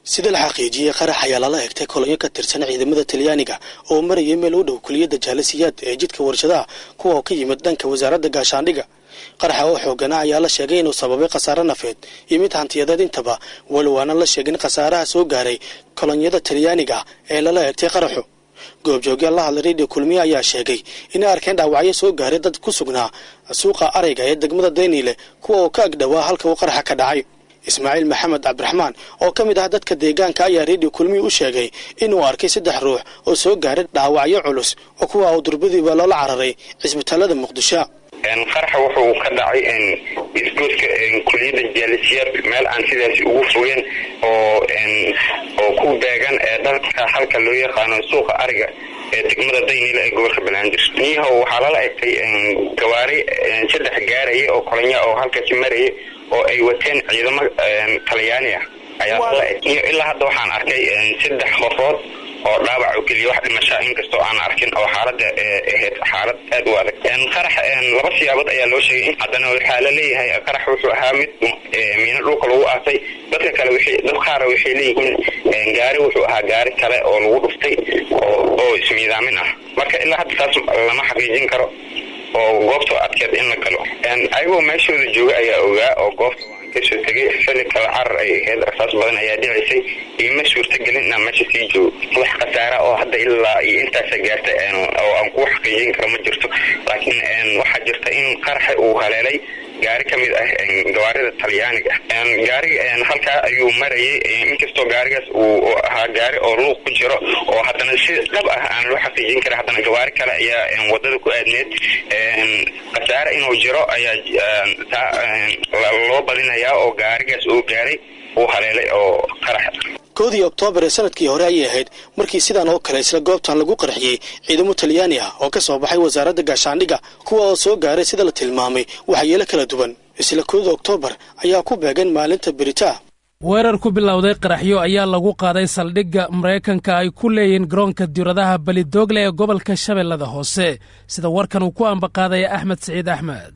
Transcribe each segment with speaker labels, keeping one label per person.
Speaker 1: sida la xaqiijiyey qarax ayaa lala egtay kolonyo ka tirsan ciidamada talyaaniga oo marayay meel u dhow kuliyadda jaalasiyaad ee jidka warshadaha kuwa oo ka yimid dhanka wasaaradda gaashaandhiga qaraxa oo xoogana ayaa la sheegay inuu sababay khasaare nafeed iyo mid hantiyadeed intaba walow aanan la sheegin khasaaraha soo gaaray kolonyada talyaaniga ee lala egtay qaraxu goobjoogyaal la hadlay radio kulmiye ayaa sheegay inay arkeen dhaawacyo soo gaaray dad ku sugnaa suuqa arayga ee degmada dayniile kuwa oo ka agdhowaa halka uu qaraxa ka dhacay ismaaciil maxamed cabdiraxmaan oo ka mid ah dadka deegaanka ayaa radio kulmiye u sheegay inuu arkay saddex ruux oo soo gaaray dhaawacyo culus oo kuwa uu durbadiiba loola cararay cisbitaalada muqdisho
Speaker 2: qaraxa wuxuu ka dhacay isgoodka kuliyadda jaalisiyaad meel aan sidaasi ugu fogeen oo oo ku beegan ee dhalka halka loo yaqaano suuqa ariga ee degmada daynila ee gobolka banaadir niyahow waxaa lala egtay gawaari saddex gaaraya oo kolonya oo halkaasi maraya oo ay wateen ciidamo talyaani ah ayaa lala eg ilaa hadda waxaan arkay saddex qofood oo dhaawac oo keliya wax dhimashaa inkastoo aan arkin oo xaalada ahayd xaalad aad u adag qarax laba siyaabood ayaa loo sheegay haddana waxaa la leeyahay qarax wuxuu ahaa mid miino dhulka lagu aasay dadka kale wixii dad qaara waxay leeyihiin gaari wuxuu ahaa gaari kale oo lagu dhuftay oo oo ismiidaamin ah marka ilaa hadda taas lama xaqiijin karo oo goobta adkeed in la galo ayagoo meeshooda jooga ayaa ogaa oo goobta kasoo tegay xili kala carar ay ahayd rasaas badan ayaa dhicisay iima suurtagelin inaan meesha sii joogo wax khasaara oo hadda ilaa iyo intaasa gaarta oo aan kuu xaqiijin karo ma jirto laakiin waxaa jirta in qaraxa uu haleelay gaari ka mid ah gawaarida talyaaniga gaariga halkaa ayuu marayay inkastoo gaarigaas uu ahaa gaari oo luuq ku jiro oo haddana si dhab ah aan loo xaqiijin kara haddana gawaari kale ayaa wadada ku aadneed khasaare inuu jiro ayaa loo badinayaa oo gaarigaas uu gaaray uu haleelay oo qarax
Speaker 1: koodii oktoobar ee sanadkii hore ayay ahayd markii sidan oo kale isla goobtan lagu qarxiyey ciidamo talyaani ah oo ka soo baxay wasaaradda gaashaandhiga kuwa oo soo gaaray sida la tilmaamay waxyeelo kala duwan isla koodii oktoobar ayaa ku beegan maalinta beritaa
Speaker 3: weerar ku bilowday qaraxyo ayaa lagu qaaday saldhigga maraykanka ay ku leeyihiin garoonka diuradaha balidoogle ee gobolka shabeellada hoose sida warkan uu ku ambaqaadaya axmed siciid axmed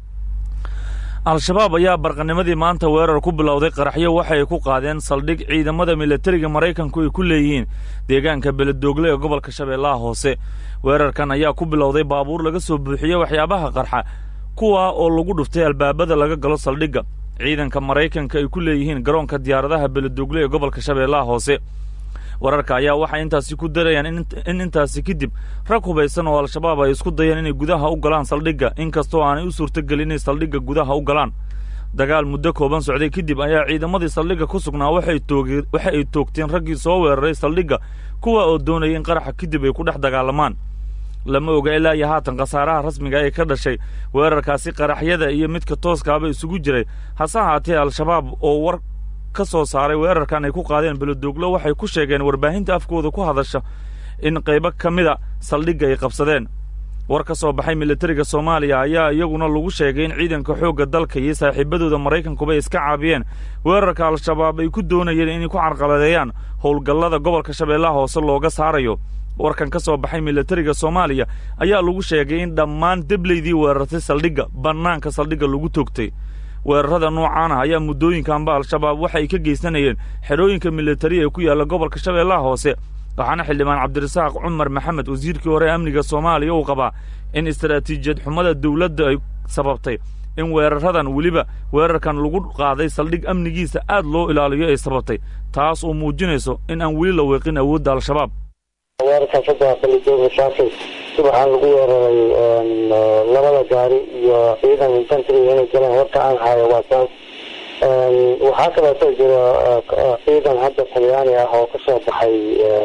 Speaker 4: al-shabaab ayaa barqanimadii maanta weerar ku bilowday qaraxyo waxay ku qaadeen saldhig ciidamada milatariga maraykanku ay ku leeyihiin deegaanka beledoogle ee gobolka shabeellaha hoose weerarkan ayaa ku bilowday baabuur laga soo buuxiyey waxyaabaha qarxa kuwa oo lagu dhuftay albaabada laga galo saldhigga ciidanka maraykanka ay ku leeyihiin garoonka diyaaradaha beledoogle ee gobolka shabeellaha hoose wararka ayaa waxay intaasi ku darayaan in intaasi kadib rag hubaysan oo al-shabaab ay isku dayeen inay gudaha u galaan saldhigga inkastoo aanay u suurtogelin inay saldhigga gudaha u galaan dagaal muddo kooban socday kadib ayaa ciidamadii saldhigga ku sugnaa waxa ay toogteen raggii soo weeraray saldhigga kuwa oo doonayay in qaraxa kadib ay ku dhex dagaalamaan lama oga ilaa iyo haatan khasaaraha rasmiga ee ka dhashay weerarkaasi qaraxyada iyo midka tooskaaba isugu jiray hase ahaatee al-shabaab oo war ka soo saaray weerarkan ay ku qaadeen beledoglo waxay ku sheegeen warbaahinta afkooda ku hadasha in qaybo ka mida saldhigga ay qabsadeen war ka soo baxay milatariga soomaaliya ayaa iyaguna lagu sheegay in ciidanka xoogga dalka iyo saaxiibadooda maraykankuba iska caabiyeen weerarka al-shabaab ay ku doonayeen inay ku carqaladeeyaan howlgallada gobolka shabeellaha hoose looga saarayo warkan ka soo baxay milatariga soomaaliya ayaa lagu sheegay in dhammaan debleydii weerartay saldhigga bannaanka saldhigga lagu toogtay weerarada noocan ah ayaa muddooyinkanba al-shabaab waxay ka geysanayeen xerooyinka militari ee ku yaalla gobolka shabeellaha hoose waxaana xildhibaan cabdirasaaq cumar maxamed wasiirkii hore amniga soomaaliya uu qabaa in istaraatiijiyad xumada dawladda ay sababtay in weeraradan weliba weerarkan lagu qaaday saldhig amnigiisa aad loo ilaaliyo ay sababtay taas oo muujinayso in aan weli la weeqin awoodda al-shabaab
Speaker 5: weerarkaas hadda balidooga saakay subaxaan lagu weeraray labada gaari iyo ciidan infantry inay galeen warka aan hayo waa saas waxaa kaleeto jira ciidan hadda talyaani ah oo kasoo baxay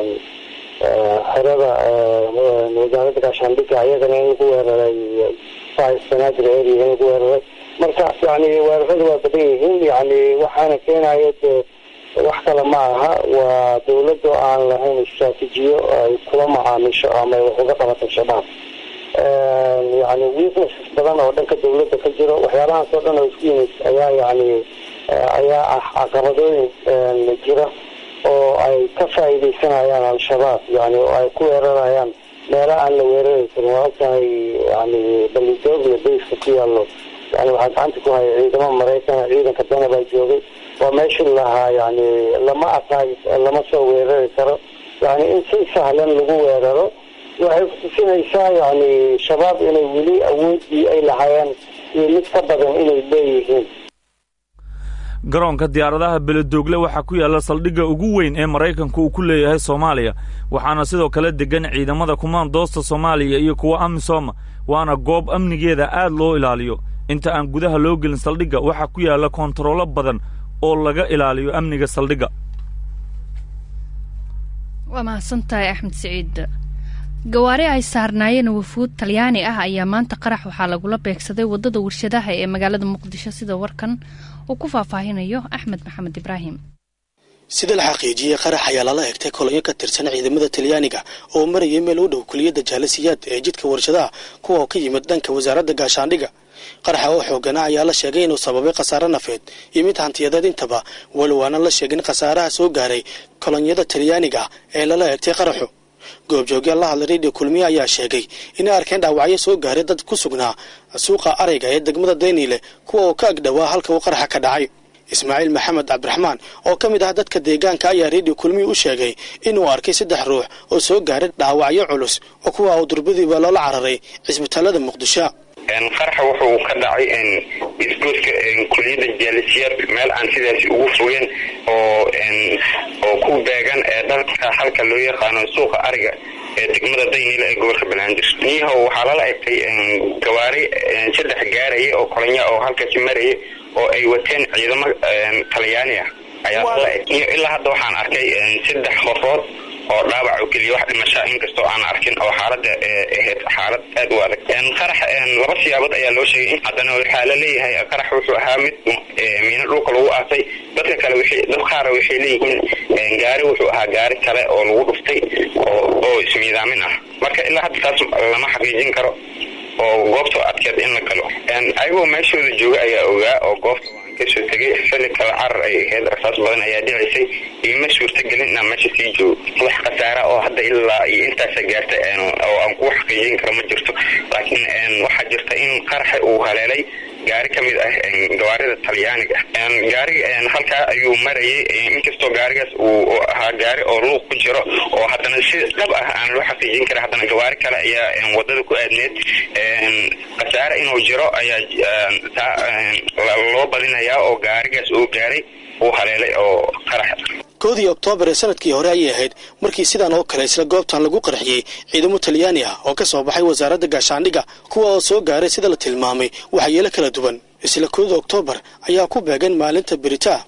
Speaker 5: xerada wasaaradda gaashaandhigga iyagana in lagu weeraray sanaadir area in lagu weeraray marka yani weeraradu waa badan yihiin yani waxaana keenayo dee wax kale ma aha waa dawladda aan lahayn istraatiijiyo ay kula macaamisho ama ay wax uga qabato shabaab yani weaknesses badan oo dhanka dawladda ka jiro waxyaabahaas oo dhan oo isku yimid ayaa yani ayaa ah caqabadooyin jira oo ay ka faa'iidaysanayaan al-shabaab yani oo ay ku weerarayaan meela aan la weerari karin waa ogtahay yani balidoogle bayska ku yaallo yani waxaa gacanta ku haya ciidamo maraykan ciidanka dana baa joogay waa meeshii lahaa yani lama aqaay lama soo weerari karo yani in si sahlan lagu weeraro waxay kutusinaysaa yani shabaab inay weli awoodii ay lahaayeen iyo mid ka badan inay leeyihiin
Speaker 4: garoonka diyaaradaha beledoogle waxaa ku yaalla saldhigga ugu weyn ee maraykanku uu ku leeyahay soomaaliya waxaana sidoo kale deggan ciidamada kumaandoosta soomaaliya iyo kuwa amisooma waana goob amnigeeda aad loo ilaaliyo inta aan gudaha loo gelin saldhigga waxaa ku yaalla koontarollo badan oo laga ilaaliyo amniga saldhigga
Speaker 6: waa mahadsantahay axmed siciid gawaari ay saarnaayeen wafuud talyaani ah ayaa maanta qarax waxaa lagula beegsaday waddada warshadaha ee magaalada muqdisho sida warkan uu ku faahfaahinayo axmed maxamed ibraahim
Speaker 1: sida la xaqiijiyey qarax ayaa lala egtay kolonyo ka tirsan ciidamada talyaaniga oo marayay meel u dhow kuliyadda jaalasiyaad ee jidka warshadaha kuwa oo ka yimid dhanka wasaaradda gaashaandhiga qaraxa oo xoogana ayaa la sheegay inuu sababay khasaare nafeed iyo mid hantiyadeed intaba walow aanan la sheegin khasaaraha soo gaaray kolonyada talyaaniga ee lala egtay qaraxu goobjoogyaal la hadlay radio kulmiye ayaa sheegay inay arkeen dhaawacyo soo gaaray dad ku sugnaa suuqa arayga ee degmada dayniile kuwa oo ka agdhowaa halka uu qaraxa ka dhacay ismaaciil maxamed cabdiraxmaan oo ka mid ah dadka deegaanka ayaa radio kulmiye u sheegay inuu arkay saddex ruux oo soo gaaray dhaawacyo culus oo kuwa uu durbadiiba loola cararay cisbitaalada muqdisho
Speaker 2: qaraxa wuxuu ka dhacay isgoodka kuliyadda jaalisiyaad meel aan sidaasi ugu fogeen oo oo ku beegan ee dhalka halka loo yaqaano suuqa ariga ee degmada daynile ee gobolka banaadir niyahow waxaa lala egtay gawaari saddex gaaraya oo kolonya oo halkaasi maraya oo ay wateen ciidamo talyaani ah ayaa lala eg ilaa hadda waxaan arkay saddex qofood oo dhaawac oo keliya wax dhimashaa inkastoo aan arkin oo xaalada ahayd xaalad aad u adag qarax laba siyaabood ayaa loo sheegay haddana waxaa la leeyahay qarax wuxuu ahaa mid miino dhulka lagu aasay dadka kale wixii dad qaara waxay leeyihiin gaari wuxuu ahaa gaari kale oo lagu dhuftay oo oo ismiidaamin ah marka ilaa hadda taas lama xaqiijin karo oo goobta adkeed in la galo ayagoo meeshooda jooga ayaa ogaa oo goobta kasoo tegay xilli kale carar ay ahayd rasaas badan ayaa dhicisay iima suurtagelin inaan meesha sii joogo wax khasaara oo hadda ilaa iyo intaasa gaarta oo aan kuu xaqiijin karo ma jirto laakiin waxaa jirta in qaraxa uu haleelay gaari ka mid ah gawaarida talyaaniga gaariga halkaa ayuu marayay inkastoo gaarigaas uu ahaa gaari oo luuq ku jiro oo haddana si dhab ah aan loo xaqiijin kara haddana gawaari kale ayaa wadada ku aadneed khasaare inuu jiro ayaa loo badinayaa oo gaarigaas uu gaaray uu haleelay oo qarax
Speaker 1: koodii oktoobar ee sanadkii hore ayay ahayd markii sidan oo kale isla goobtan lagu qarxiyey ciidamo talyaani ah oo ka soo baxay wasaaradda gaashaandhiga kuwa oo soo gaaray sida la tilmaamay waxyeelo kala duwan isla koodii oktoobar ayaa ku beegan maalinta beritaa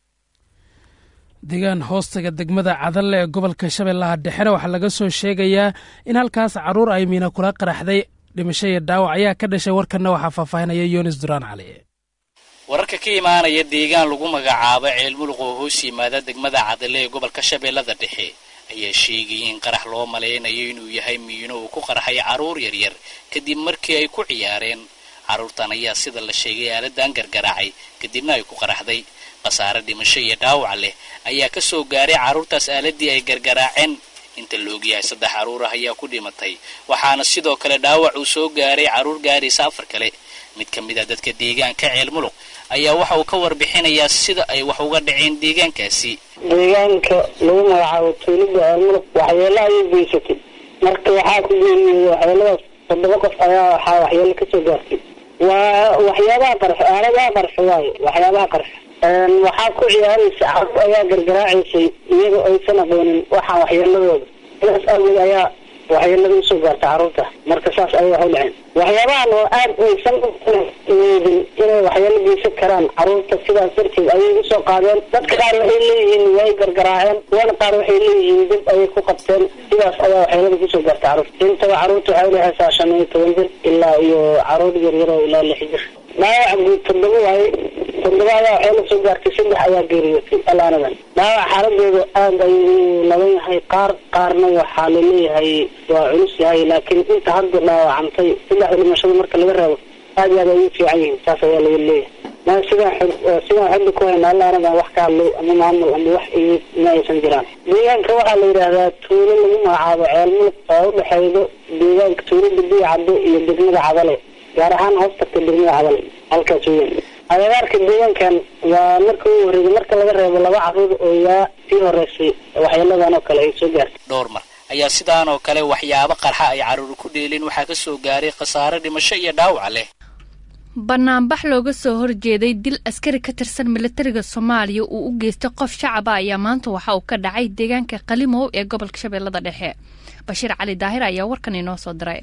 Speaker 3: deegaan hoostaga degmada cadalle ee gobolka shabeellaha dhexena waxaa laga soo sheegayaa in halkaas carruur ay miina kula qaraxday dhimasho iyo dhaawac ayaa ka dhashay warkanna waxaa faahfaahinaya yunis duraan cali
Speaker 7: wararka ka imaanaya deegaan lagu magacaabo ceelmuluq oo hoos yimaada degmada cadale ee gobolka shabeellada dhexe ayaa sheegayay in qarax loo malaynayo inuu yahay miino uu ku qarxay carruur yaryar kadib markii ay ku ciyaareen carruurtan ayaa sida la sheegay aaladan gargaraacay kadibna ay ku qaraxday khasaare dhimasho iyo dhaawac leh ayaa ka soo gaaray carruurtaas aaladii ay gargaraaceen inta la ogyahay saddex carruur ah ayaa ku dhimatay waxaana sidoo kale dhaawac uu soo gaaray carruur gaaraysa afar kale mid ka mid a dadka deegaanka ceelmuluq ayaa waxa uu ka warbixinayaa sida ay wax uga dhaceen deegaankaasi
Speaker 5: deegaanka lagu magacaabo tuulida ceelmuluq waxyeelo ayay geysatay marka waxaa ku geeriyey waxyeeladaas toddoba qof ayaa waxaa waxyeelo kasoo gaartay waa waxyaabaha qarxo aaladaha qarxo waaye waxyaabaha qarxo waxaa ku ciyaaraysa carruur ayaa gargaraacaysay iyagoo aysan aqoonin waxaa waxyeeladooda sidaas awgeed ayaa waxyeelada usoo gaarta carruurta marka saas ayay wax u dhaceen waxyaabahan oo aad aysan ueedin inay waxyeelo geysan karaan carruurta sidaas darteed ayay usoo qaadeen dadka qaar waxay leeyihiin way gargaraaceen kuwana qaar waxay leeyihiin dib ayay ku qabteen sidaas ayaa waxyeelada kusoo gaarta carruurta intaba carruurta waxay udhexeysaa shan iyo toban jir ilaa iyo carruur yaryar oo ilaa lix jir dhaawac guud toddoba waaye toddoba ayaa waxay la soo gaartay saddex ayaa geeriyootay alaanadan dhaawac xaaladooda aad ayuu laban yahay qaar qaarna waxaa laleeyahay waa culus yahay laakiin inta hadda dhaawacantay saddexda dhimashada marka laga reebo aad iyo aad ay u fiican yihiin saas ayaa laga leeyahay ma sidaan sidaan xudda ku hayna alaanadan wax ka hadlay ama maamul ama wax imid ma aysan jiraan deegaanka waxaa la yidhaahdaa tuulo lagu magacaabo ceelmulug oo udhexeydo deegaanka tuulada biyo caddo iyo degmada cadale gaar ahaan hoos tagta degmada cadale halkaas weyan agagaarka deegaankan waa marka u horreeyay marka laga reebo laba caruur oo yaa sii horeysay waxyeeladan oo kale ay soo gaartay
Speaker 7: dhowr mar ayaa sidaan oo kale waxyaabo qarxa ay carruur ku dheelin waxaa ka soo gaaray khasaare dhimasho iyo dhaawac leh
Speaker 6: banaanbax looga soo horjeeday dil askari ka tirsan militariga soomaaliya uu u geystay qof shacaba ayaa maanta waxa uu ka dhacay deegaanka qalimow ee gobolka shabeellada dhexe bashiir cali daahir ayaa warkan inoo soo diray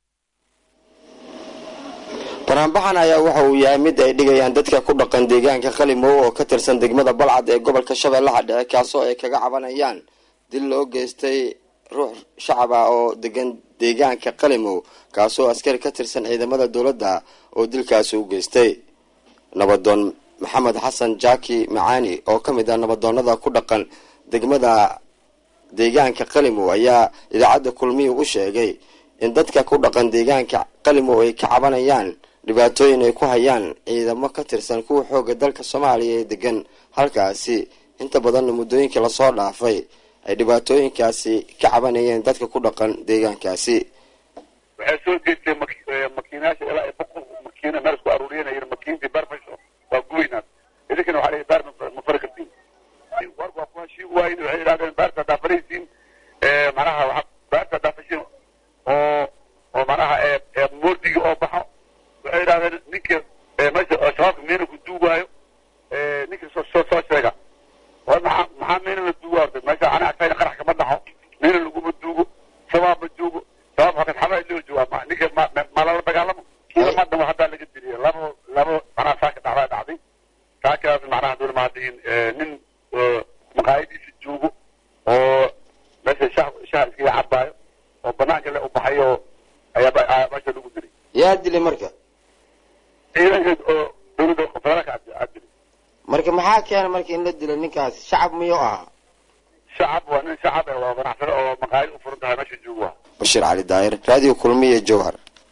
Speaker 8: banaanbaxan ayaa waxa uu yahay mid ay dhigayaan dadka ku dhaqan deegaanka qalimow oo ka tirsan degmada balcad ee gobolka shabeellaha dhexe kaasoo ay kaga cabanayaan dil loo geystay ruux shacab ah oo degan deegaanka qalimow kaasoo askari ka tirsan ciidamada dowladda oo dilkaasi u geystay nabadoon maxamed xasan jaaki macaani oo ka mid ah nabadoonada ku dhaqan degmada deegaanka qalimow ayaa idaacadda kulmiyi u sheegay in dadka ku dhaqan deegaanka qalimow ay ka cabanayaan dhibaatooyin ay ku hayaan ciidamo ka tirsan kuwa xooga dalka soomaaliya ee degan halkaasi inta badanna muddooyinkii lasoo dhaafay ay dhibaatooyinkaasi ka cabanayeen dadka ku dhaqan deegaankaasi
Speaker 9: waxay soo jeestay makiinayaasha ilaa ay boqol makiina meel isku aruuriyanayeen makiintii barfasho waa guweynaa idinkana waxaa leeyahay baar ma fari kartiin warku waa ku heshii waayin waxay yidhahdeen baarta haddaa faraysiin manaha waxaa baarta haddaa fashin oo oo manaha moordigii oo baxo waxay yidhahdeen ninka meesha shabaabka meena ku duugaayo ninka soo soo soo sheega war maxaa maxaa meena la duugaayo meesha ana agtayna qarax kama dhaxo meena laguma duugo shabaab ma joogo shabaab hakan xabaa loo joogaa ninka ma ma lala dagaalamo ciidamadan waa haddaa laga diriyay labo labo manaha saaka dhacdaa dhacday saakaas macnaha dowla mahadiin nin maqaayadiisa joogo oo meesha shah shah iskaga cabaayo oo banaanka le u baxay oo ayaa meesha lagu dilay
Speaker 8: yaa dilay marka
Speaker 9: ciidankeed oo dowladda federaalka aa dilay
Speaker 8: marka maxaa keena marka in la dilo ninkaas shacab miyuu ahaa
Speaker 9: shacab waa nin shacab eh waa ganacsade oo maqaayad u furan tahay meesha joogo
Speaker 8: bashiir cali daahir raadiyo kulmiye jowhar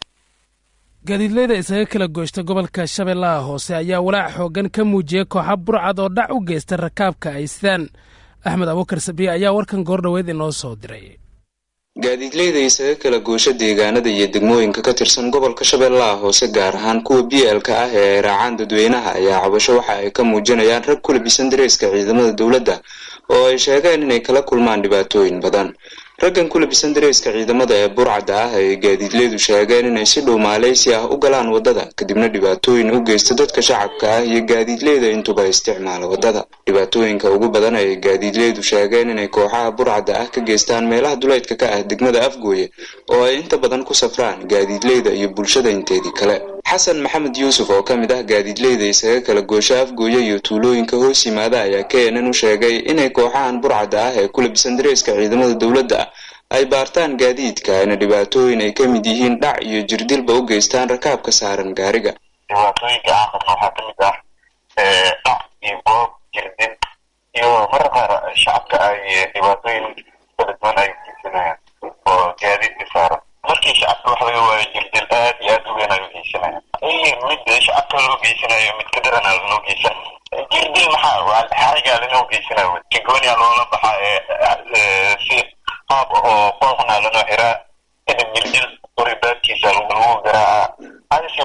Speaker 3: gaadiidleyda isaga kala gooshta gobolka shabeellaha hoose ayaa walaac xooggan ka muujiyey kooxa burcad oo dhac u geysta rakaabka ay sidaan axmed abuukar sabiye ayaa warkan goordhoweed inoo soo diray
Speaker 10: gaadiidleyda isaga kala goosha deegaanada iyo degmooyinka ka tirsan gobolka shabeellaha hoose gaar ahaan kuwa b l-ka ah ee ay raacaan dadweynaha ayaa cabasho waxa ay ka muujinayaan rag ku labisan dareeska ciidamada dowladda oo ay sheegeen inay kala kulmaan dhibaatooyin badan raggan ku labisan dareeska ciidamada ee burcadda ah ay gaadiidleydu sheegeen inay si dhow maaleysi ah u galaan waddada kadibna dhibaatooyin u geysta dadka shacabka ah iyo gaadiidleyda intuba isticmaala waddada dhibaatooyinka ugu badan ay gaadiidleydu sheegeen inay kooxaha burcadda ah ka geystaan meelaha duleydka ka ah degmada afgooye oo ay inta badan ku safraan gaadiidleyda iyo bulshada inteedii kale xasan maxamed yuusuf oo ka mid ah gaadiidleyda isaga kala goosha afgooye iyo tuulooyinka hoos yimaada ayaa keenan u sheegay inay kooxahan burcadda ah ee ku labisan dareeska ciidamada dowladda ay baartaan gaadiidka ayna dhibaatooyin ay ka mid yihiin dhac iyo jirdilba u geystaan rakaabka saaran gaariga
Speaker 2: dhibaatooyinka aan qabno waxaa ka mid ah dhac iyo goob jirdil iyo marra qaar shacabka ay dhibaatooyin kala duwan ay geysanayaan oo gaadiidka saaran markii shacabka wax laga waayo jirdil aad iyo aad u weyn ay u geysanayaan mid shacabka loo geysanayo mid ka darana loo geysan jirdil maxaa waa xarigaa lanoo geysanayo kigonia loola baxaa si qaab oo qooqna lanoo xiraa kadib jirdil qoribaadkiisa lagu garaaca